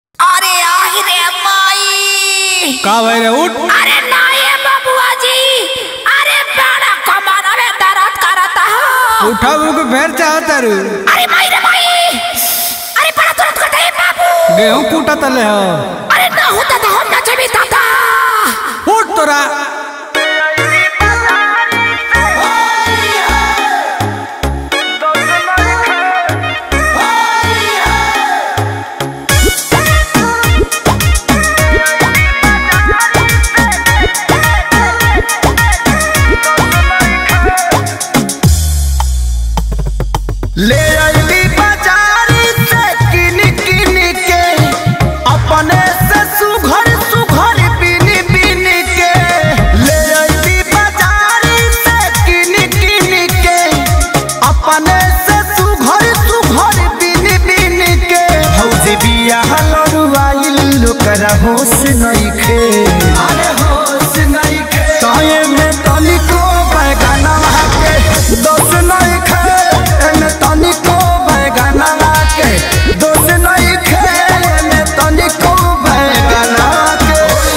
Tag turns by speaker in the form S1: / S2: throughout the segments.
S1: अरे आहि रे माई
S2: का भाई रे उठ
S1: अरे नाये बबुआ जी अरे बड़ा कमर में दर्द करता है
S2: उठा के फेर चाहता रू
S1: अरे माई रे माई अरे बड़ा दर्द करता है बाबू
S2: गेहूं कूटा तले हो
S1: अरे ना होता तो हम नचे भी ताता
S2: उठ तोरा
S3: ले अइली बाजारी से किन किन के अपने से सुघर सुघर बिन बिन के ले अइली बाजारी से किन किन के अपने से सुघर सुघर बिन बिन के हौजे बिया हलरुआइल लोकरा होश नइखे अरे होश नइखे ताये में तनिको बैगनवा के दोष नइखे एमे तनिको बैगनवा के दोष नइखे एमे तनिको बैगनवा के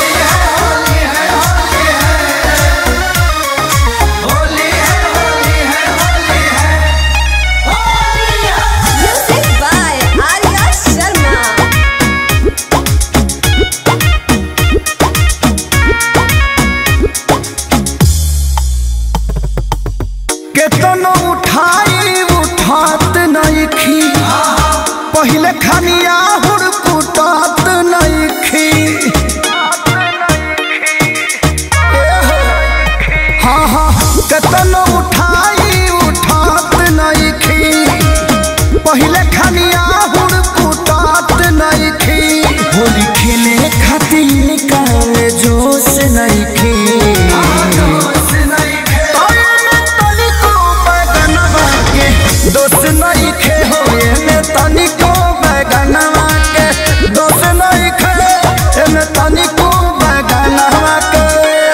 S4: Music by Arya Sharma.
S3: केतनो उठाई उठात नइखी पहिले खनिया हुड़ कुटात नइखी हाँ हाँ केतनो उठाई उठात नइखी पहिले खनिया हुड़ कुटात नइखी होली खेले खातिर काले जोश नइखी दोस्त नहीं खे होए में तनिको बैगनवा के दोस्त नहीं खे में तनिको बैगनवा के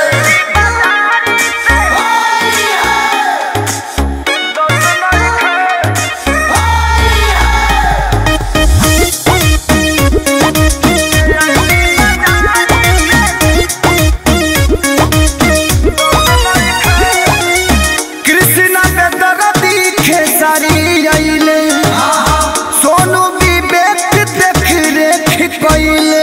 S3: कृष्णा के दरदी खेसारी आइले सोनू विवेक देख रेख कइले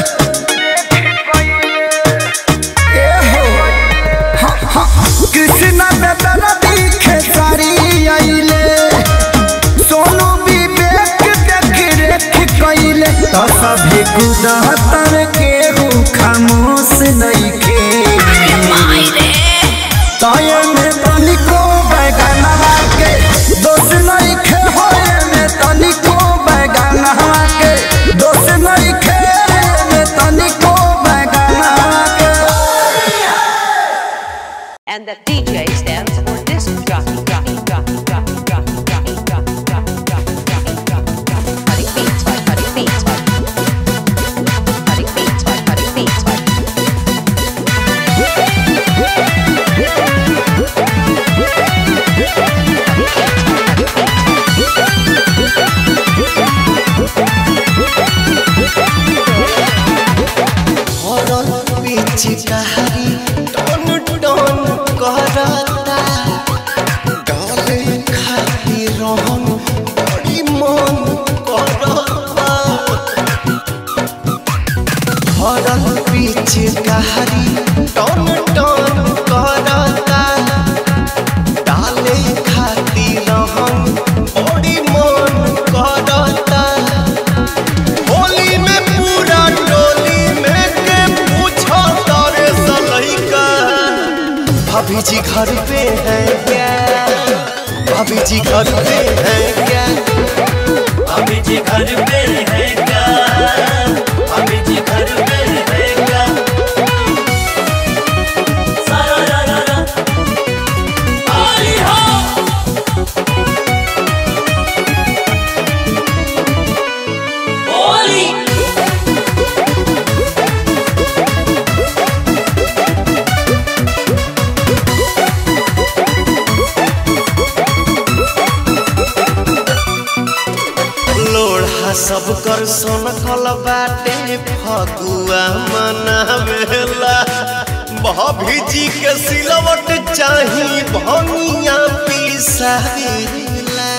S3: ए हो हाँ, हाँ, कृष्णा के दरदी खेसारी आइले सोनू विवेक देख रेख कइले तो सभी गुदहतर के खामोश नइखे
S1: माई रे
S3: ताये में तनिको बैगनवा के दोष नहीं खे होए में तनिको बैगनवा के दोष नहीं खे में तनिको बैगनवा के
S5: and the DJ stands for disc jockey, jockey, jockey, jockey, jockey, jockey, jockey, jockey, jockey, jockey, jockey, jockey. Cutting beats by cutting beats by cutting beats by cutting beats by.
S6: हरल पिचकारी टन टन करता डाले खातिर रहन बड़ी मन करता हरल पिचकारी टन टन करता डाले खातिर रहन बड़ी मन करता होली में पूरा टोली में के पूछो तारे सलैका भाभी जी घर पे है क्या भाभी जी घर पे है क्या
S7: अभी जी घर पे है क्या अभी जी घर पे है क्या सारा रा रा रा आई हो होली
S6: लोढ़ा सब कर सोनकल बाटे फगुआ मनावेला भाभी जी के सिलवट चाही भनिया पिसावेला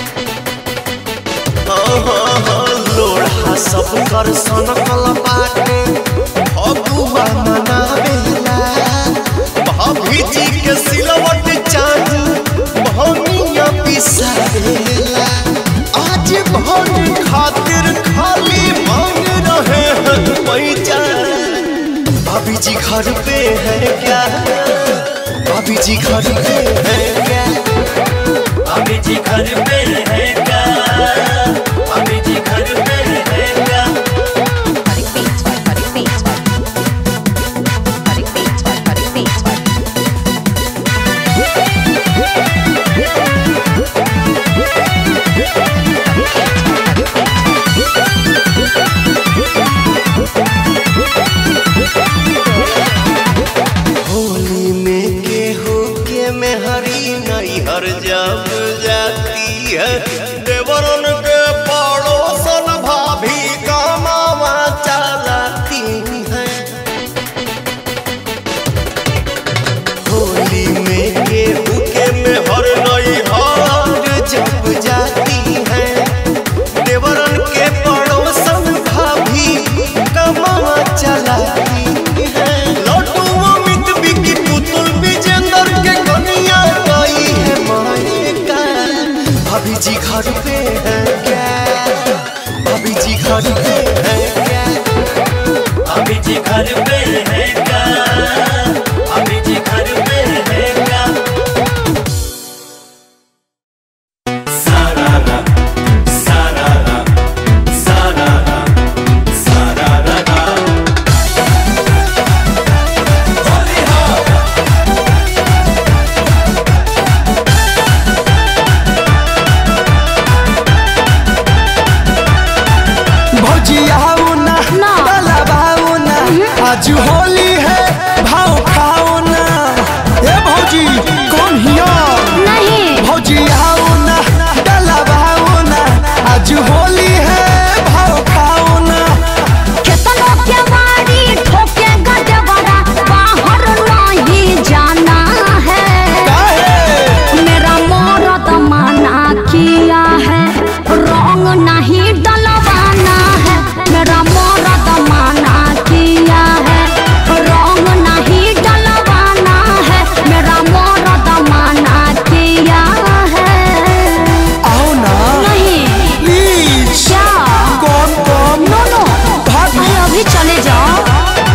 S6: लोढ़ा सब कर सोनकल बाटे फगुआ मनावेला भाभी जी के सिलवट चाही भनिया पिसावेला आज भर खातिर खाली मांग रहे हैं पैसा भाभी जी घर पे है क्या भाभी जी घर पे है क्या
S7: अभी जी घर पे है क्या अभी जी घर पे है क्या
S5: Cutting beats by cutting beats by cutting beats by cutting beats by
S6: Holi में केहू के मेहरी नहीं हर जब जाती है देवरन के पड़ोसन भाभी कमावा चलाती है होली में केहू के मेहर नहीं हर जब जाती है देवरन के पड़ोसन भाभी कमावा चलाती है लड्डू अमित बिकी पुतुल विजेंद्र के कन्या गई है मायका भाभी जी घर पे है क्या भाभी जी घर पे है क्या
S7: अभी जी घर पे है क्या अभी जी घर पे है क्या सारारा सारारा सारारा सारारा
S3: भौजियाओ ना डलवाओ ना आज होली है भाव खाओ ना ए भौजी कौन हिया
S1: नहीं
S3: भौजियाओ ना डलवाओ ना आज होली है भाव खाओ ना
S1: केतनो के बाड़ी ठोके गजबरा बाहर नहीं जाना है
S3: काहे
S1: मेरा मोरत माना किया है रंग नहीं डलवाना है मेरा मोरत माना किया है रंग नहीं डलवाना है मेरा मोरत माना किया है
S3: आओ ना
S1: नहीं
S3: प्लीज
S1: क्या
S3: कौन कौन
S1: नो नो
S3: भाग
S1: अरे अभी चले जाओ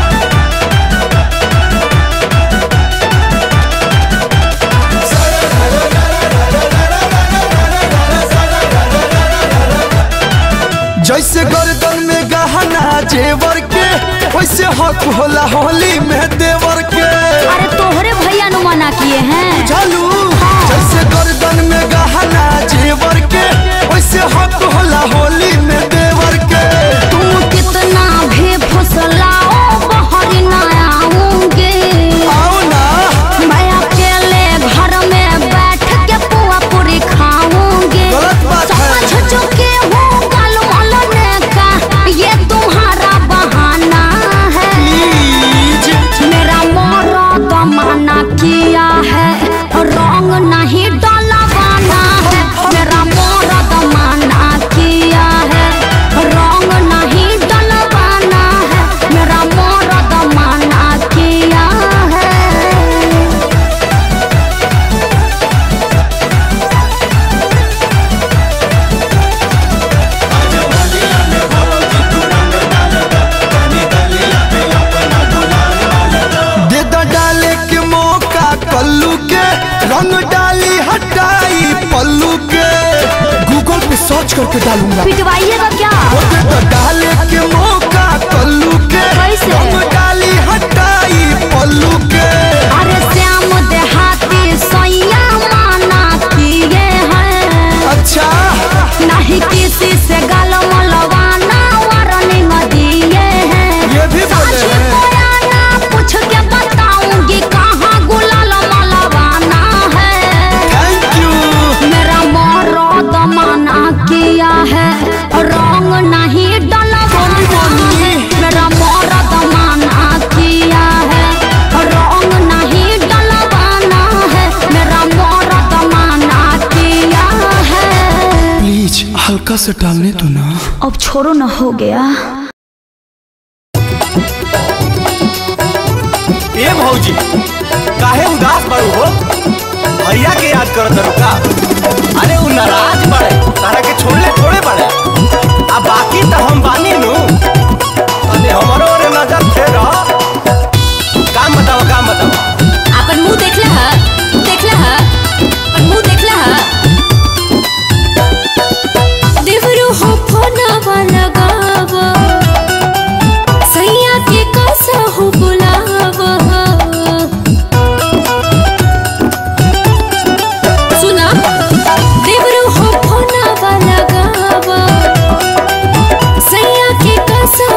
S3: जैसे गर्दन में गहना जेवर के वैसे हक होला होली में देवर के
S1: अरे तोहरे भैया नु मना किए हैं
S3: चलू जैसे गर्दन में गहना जेवर के वैसे हक होला होली में देवर के
S1: तुम कितना भी फुसलाओ बाहर न आऊंगी
S3: आओ ना
S1: मैं अकेले घर में बैठ के पुआ पूरी खाऊंगी
S3: गलत बात है।
S1: समझ चुके हो कल मलने का ये तुम्हारा बहाना है
S3: प्लीज
S1: मेरा मोरा तो मना किया है रंग नहीं डलवाना है मेरा मोरा तो मना किया है रंग नहीं डलवाना है मेरा मोरा तो मना किया है
S3: दे दा डाले के मौका कल्लू के रंग डाली हटाई पल्लू के गूगल पे सर्च करके डालूंगा
S1: पिटवाइएगा क्या
S3: ओ दे दा डाले के मौका कल्लू के
S1: कैसे?
S3: रंग डाली हटाई पल्लू के
S1: अरे श्याम देहाती सैया माना किए हैं
S3: अच्छा
S1: नहीं किसी से गल मलवाना वार्निंग दिए हैं
S3: ये भी बोले
S1: साझी
S3: हैं।
S1: बयाना पूछ के बताऊंगी कहाँ गुलाल मलवाना है
S3: थैंक यू
S1: मेरा मोरो दमाना किया है रंग
S2: से टालने तो ना
S1: अब छोड़ो ना हो गया
S6: ए भौजी काहे उदास बारू हो भैया के याद करत तारू का अरे उ नाराज बड़े तारा के छोड़ले थोड़े बड़े आ बाकी तो हम बानी नु अरे हमरो रे नजर फेर काम बताओ काम बताओ
S4: अपन मुंह देखला हा देखला हा अपन मुंह देखला हा
S1: देवरो हो फोना वाला गावा सैया के कैसा हो बुलावा सुना देवरो हो फोना वाला गावा सैया के कैसा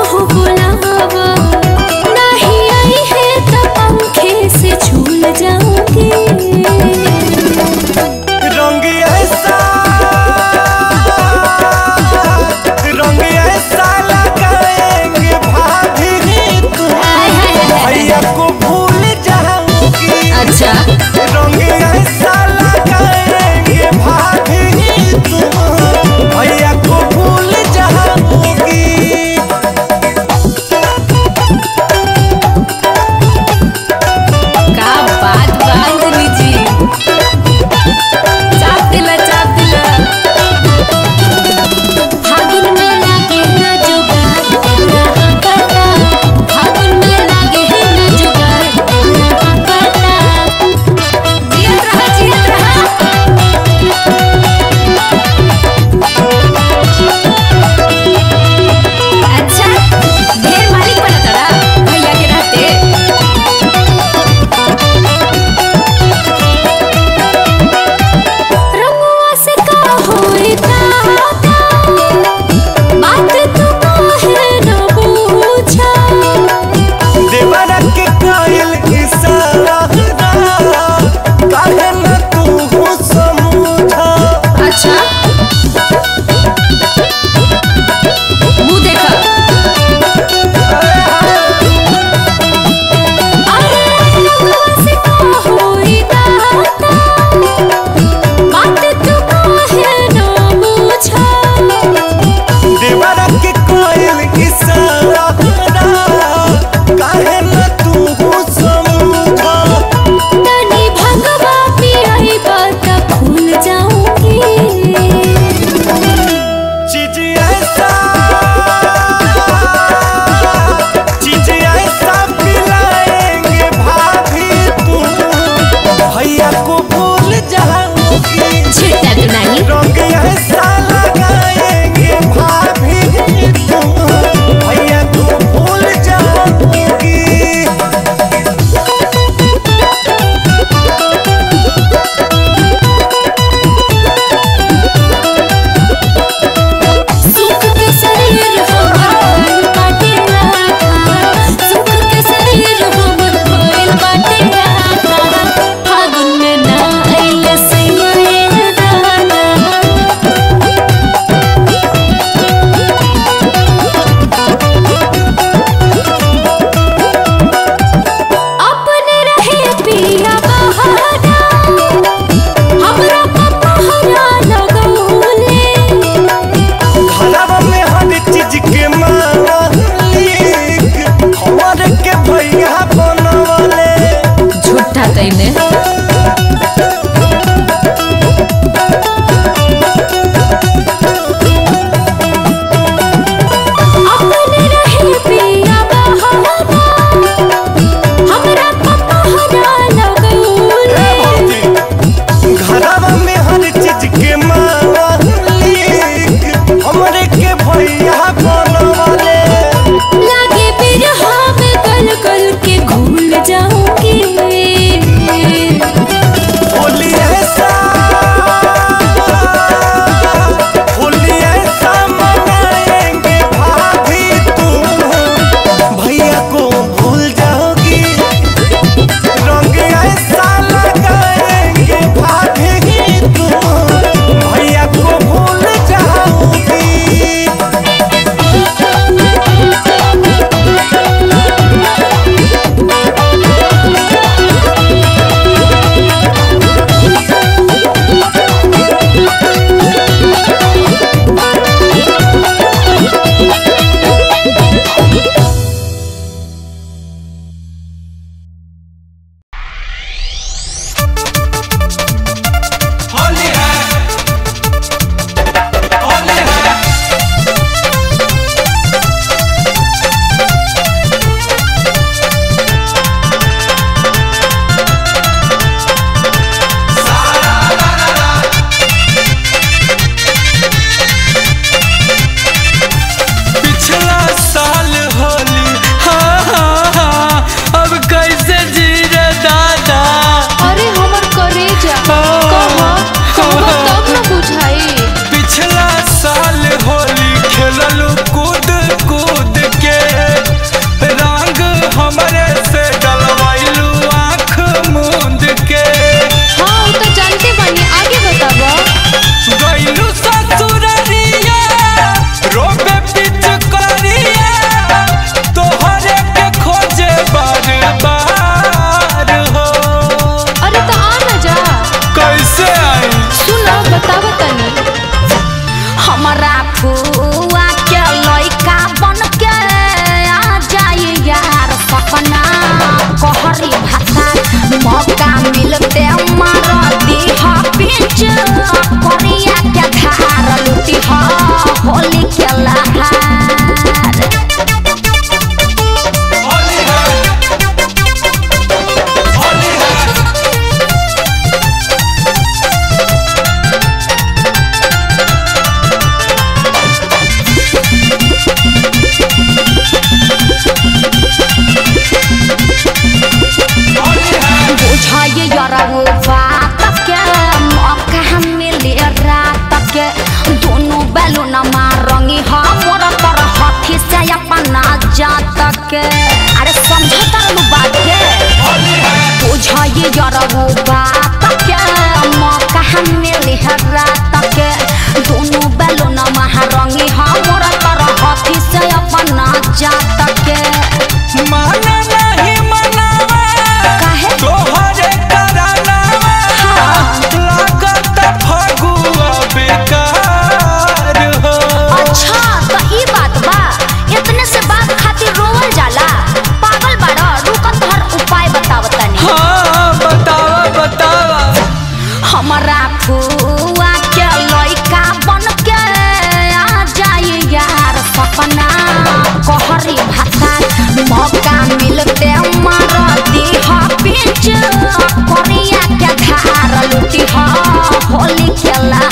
S1: के अरे समझता रहू बात के बुझाइए जरबू बात के मौका मिली है रात के दोनों बैलून महारंगी हमर तरह हाथी से अपना जात के
S2: माना नहीं मनावा
S1: काहे
S2: तोहरे करानावा लागत फगुआ बेकार हो
S1: अच्छा तो ई बात बा इतने से बात खातिर रोवल जाला पागल बाड़ा रुकत तोहर उपाय बताव तनी
S2: हाँ बतावा बतावा
S1: हमरा फुआ के लइका बन के आ जाई यार सपना कहरी भाषा मौका मिलते मार दीह बीच करिया के धार लुटी होली खेला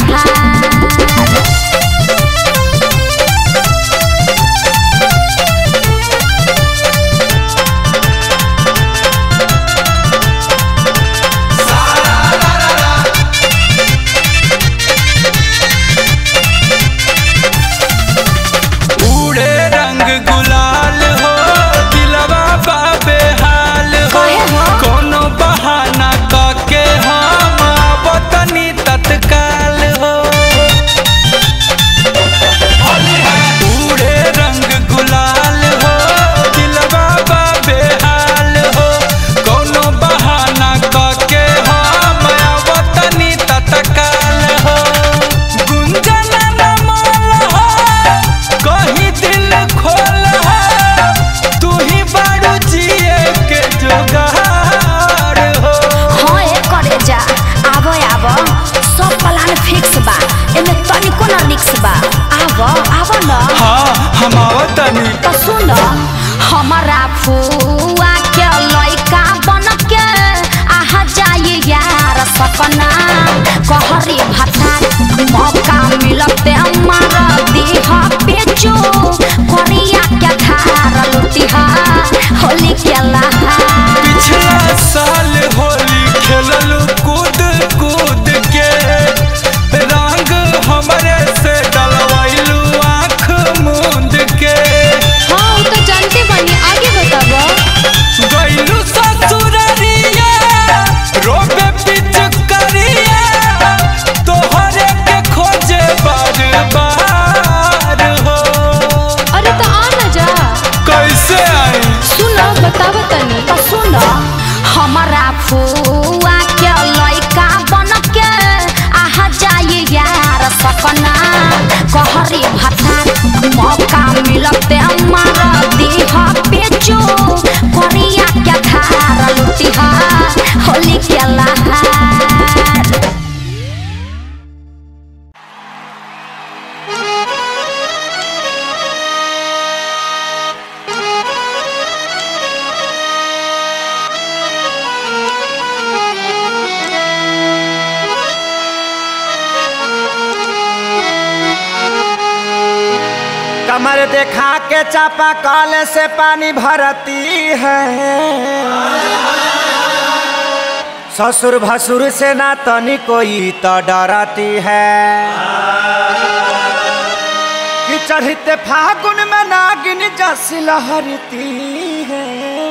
S2: उड़े रंग गुलाल हो दिलवा बाबे हाल हो
S1: काहे हो?
S2: कोनो बहाना कके हम बतनी तत्काल हो उड़े रंग गुलाल हो दिलवा बाबे हाल हो कोनो बहाना कके हम बतनी तत्काल हो गुंजन न माल हो कहीं दिल खोल तू ही बारू जिए के जुगाड़ हो
S1: हाँ ए करे जा आबो आबो सब प्लान फिक्स बा एमे तनिको न रिक्स बा आबो आबो न
S2: हाँ हम आवतनी
S1: तो सुन हमारा फुआ के लइका बन के आहा जाए यार सपना कहरी भाषा मौका मिलते मार दीह बेचो करिया के धार लुटी होली खेला
S2: पिछला साल होली खेललू कूद कूद के रंग हमरे से डलवाइलू आँख मूंद के
S4: हाँ वो तो जानते बानी आगे बताबो
S2: गइलू ससुररिया रोबे पिचकारिया तोहरे के खोजे बार बार हो
S4: अरे तो आ ना जा
S2: कैसे आई
S4: सुनो बताबो तनी
S1: तो सुन हमारा फुआ के लइका बन के आहा जाए यार सपना कहरी भाषा मौका मिलते मार दीह बेचो करिया के धार लुटी होली खेला
S3: कमर देखा के चापा कल से पानी भरती है ससुर भसुर से ना तनी कोई तो डरती है कि चढ़ते फागुन में नागिन जस लहरती है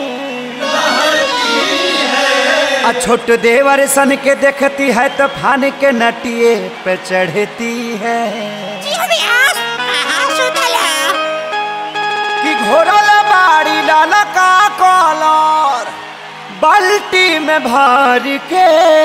S3: आ छोट देवर सन के देखती है तो फान के नटिए पे चढ़ती है कि घोरल बाड़ी लाला का कॉलर बाल्टी में भर के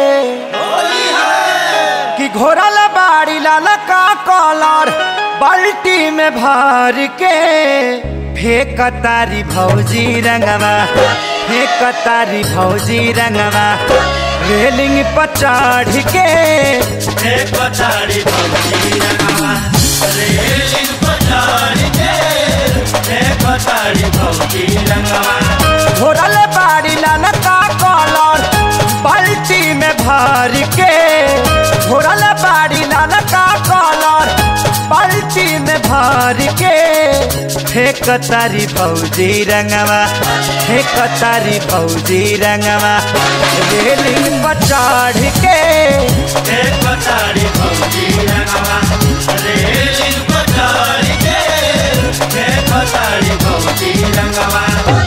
S3: कि घोरल बाड़ी लाला का कॉलर बाल्टी में भर के फेंक तारी भौजी रंगवा फेंक तारी भौजी रंगवा रेलिंग पर चढ़ के
S7: एक पछाड़ी भौजी रंगवा रेलिंग पछाड़ी के एक पछाड़ी भौजी रंगवा
S3: घोरल बाड़ी लाल का कॉलर बाल्टी में भर के घोरल बाड़ी लाल का कॉलर बाल्टी में भर के फेंक तारी फौजी रंगवा फेंक तारी फौजी रंगवा रेलिंग पर चढ़ के
S7: एक पछाड़ी भौजी रंगवा रेलिंग पछाड़ी के एक पछाड़ी भौजी रंगवा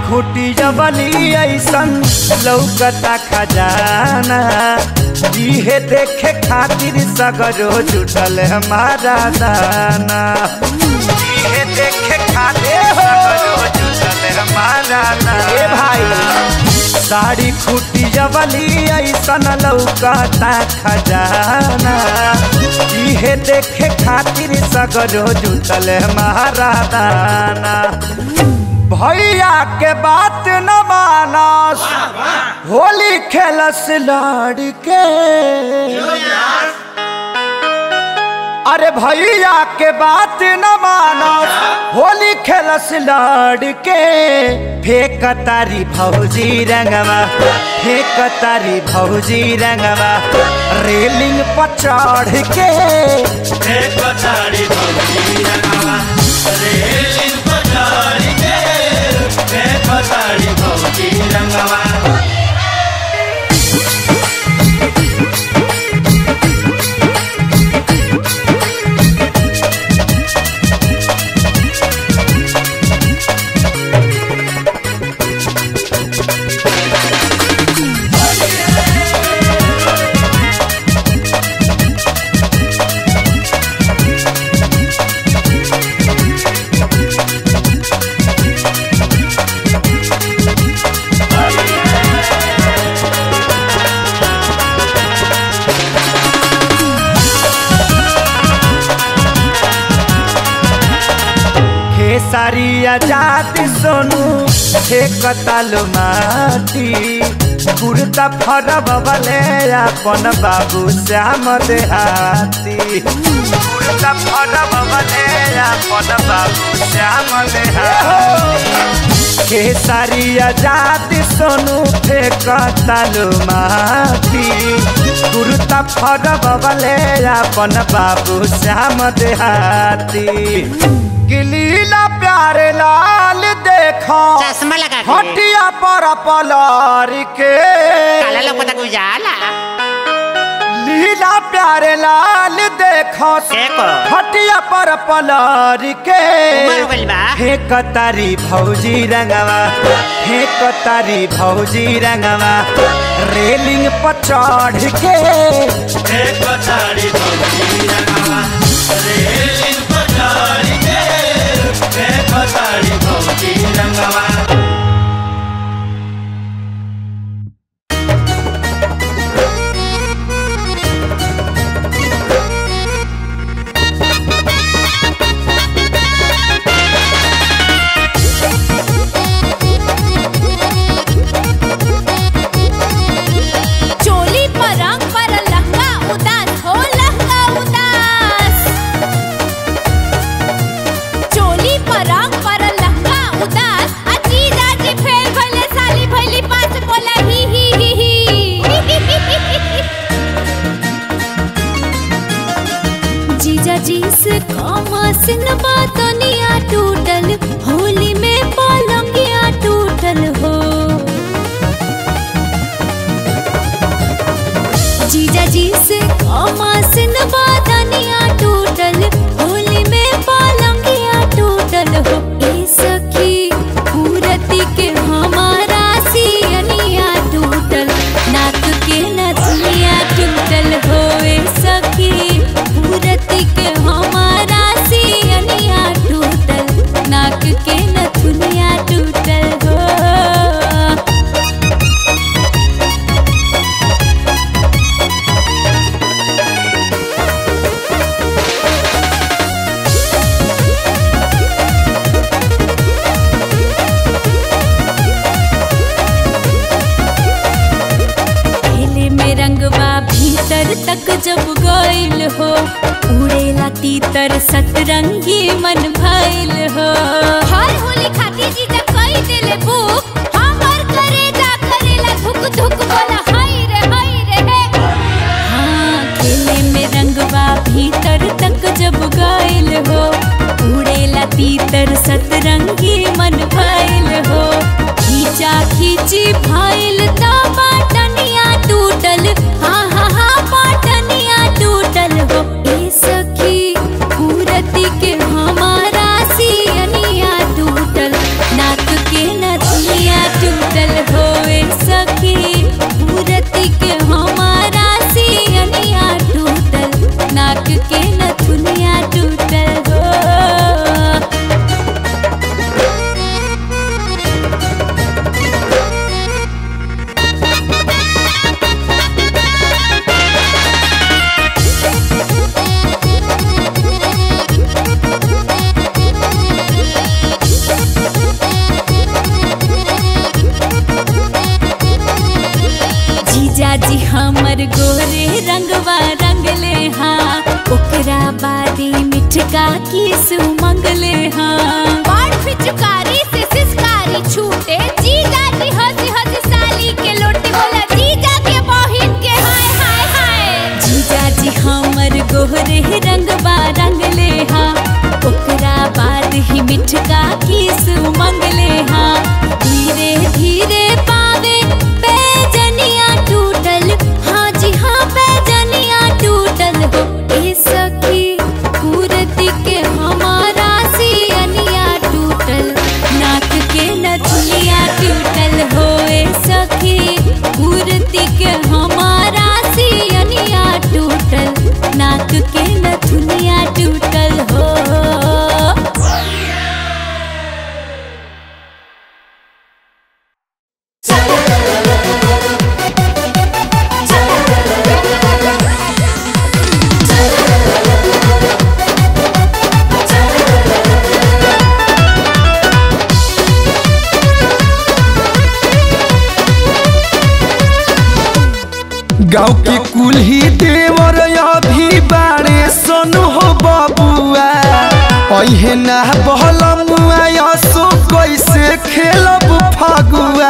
S3: खूटी जबली ऐसन लौकता खजाना इहे देखे खातिर सगरो जुटल हमारा दाना इहे देखे खातिर सगरो जुटल हमारा दाना ए भाई साड़ी खूटी जबली ऐसन लौकता खजाना इहे देखे खातिर सगरो जुटल हमारा दाना भैया के बात न मानस होली खेलस लड़के अरे भैया के बात न मानस होली खेलस लड़के फेक तारी भौजी रंगवा फेक तारी भौजी रंगवा रेलिंग पर चढ़ के
S7: एक पछाड़ी भौजी रंगवा रेलिंग पछाड़ी के एक पछाड़ी भौजी रंगवा
S3: खेसारिया जाति सोनू हे कतालो माटी कुर्ता फरब बले अपन बाबू श्याम देहाती कुर्ता फरब बले अपन बाबू श्याम देहाती खेसारिया जाति सोनू हे कतालो माटी कुर्ता फरब बले अपन बाबू श्याम देहाती गिलीला प्यारे लाल देखो
S8: चश्मा लगा के
S3: हटिया पर पलार के
S8: काला लोग तक उजाला
S3: लीला प्यारे लाल देखो
S8: देखो
S3: हटिया पर पलार के
S8: उमर हो गइल बा
S3: हे कतारी भौजी रंगवा हे कतारी भौजी रंगवा रेलिंग पर चढ़ के
S7: एक पछाड़ी भौजी रंगवा रेलिंग पछाड़ी के एक पछाड़ी भौजी रंगवा
S4: चोली पर रंग पर लहंगा उदास हो लहंगा उदास चोली पर रंग पर लहंगा उदास अजी जाजी फेल भले साली भली पास बोला ही ही ही ही जीजा जी से कमासिन बातनिया टूटल होली में पलंगिया टूटल हो जीजा जी से कमासिन बादनिया टूटल होली में पालंगिया टूटल हो ए सखी पूरती के हमारा सियनिया टूटल नाक के नथुनिया टूटल हो ए सखी पूरती के हमारा सियनिया टूटल नाक के नथुनिया टूटल हो पहले में रंगवा भीतर तक जब गइल हो उड़ेला तीतर सतरंगी मन भइल हो हर होली खाती जी तक कई दिल बुक हमर करे जा करेला धुक धुक बोला हाय रे हाय रे हे हाँ खेले में रंगवा भीतर तक जब गइल हो उड़ेला तीतर सतरंगी मन भइल हो खींचा खींची भइल त बाटनिया टूटल हाँ हाँ हाँ बाटनिया टूटल हो ए सखी पूरती के हमारा सियनिया टूटल नाक के नथुनिया जी हमर गोरे रंगवा रंगले हाँ ओकरा बादी मिठका किस मंगले हाँ
S9: बड़ पिचकारी से सिसकारी छूटे जीजा जी हंसी हंसी साली के लोटे बोला जीजा के बहिन के हाय हाय हाय
S4: जीजा जी हमर गोरे रंगवा रंगले हाँ ओकरा बाद ही मिठका किस मंगले हाँ धीरे धीरे पावे पैजनिया टूटल हाँ जी हाँ पैजनिया टूटल हो ए सखी पूरती के हमारा सियनिया टूटल नाक के नथुनिया टूटल हो ए सखी पूरती के हमारा सियनिया टूटल नाक के नथुनिया टूटल हो
S2: गाँव के कुल्ही देवर अभी बारे सन हो बबुआ अहे ना बहलमुआ यसो कैसे खेलब फगुआ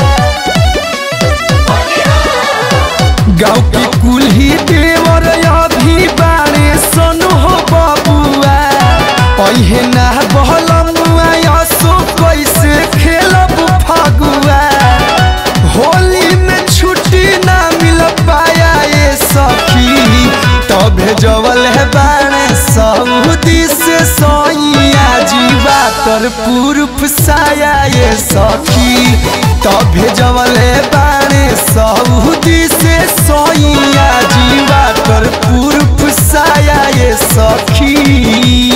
S2: गाँव के कुल्ही देवर अभी बारे सन हो बबुआ अहे ना बहलमुआ यसो कैसे खेलब फगुआ होली में छुट्टी ना मिल पाया ये सखी तबे जवल है बाणे सऊदी से सोइया जीवा तर पूर्व साया ये सखी तबे जवल है बाणे सऊदी से सोइया जीवा तर पूर्व साया ये सखी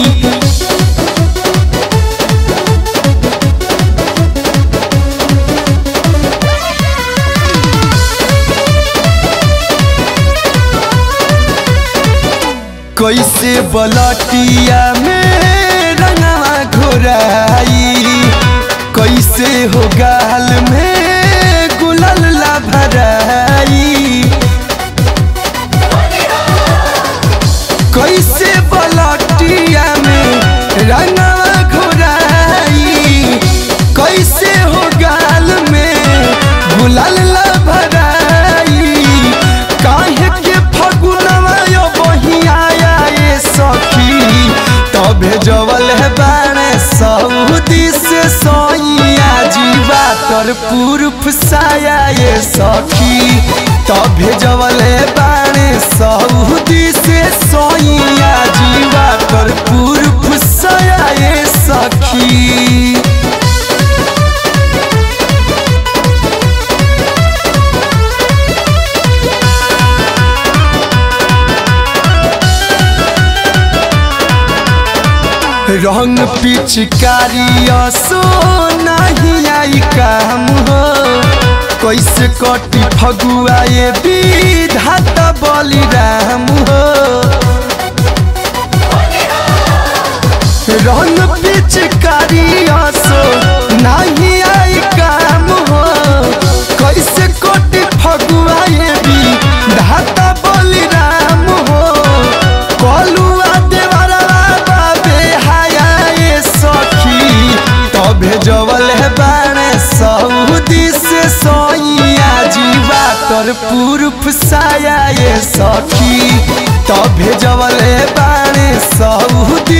S2: कैसे बलटिया में रंगवा घोराई कैसे हो गाल में गुलल ला भराई कैसे बलटिया में रंगवा घोराई कैसे हो गाल में गुलल ला भराई काहे के फगुनवा यो बहियाया ये सखी तबे जवल है बाणे सऊदी से सोइया जीवा तर पूर्व साया ये सखी तबे जवल है बाणे सऊदी से सोइया जीवा तर पूर्व साया ये सखी रंग पिचकारी सो नहीं आई काम हो कैसे कटी फगुआ ये विधाता बलिराम हो रंग पिचकारी सो नहीं आई काम हो कैसे कटी फगुआ ये विधाता बलिराम हो कलुआ देवरा बाबे हाया ये सखी तबे जवल है बाणे सऊदी से सोइया जीवा तर पूर्व साया ये सखी तबे जवल है बाणे सऊदी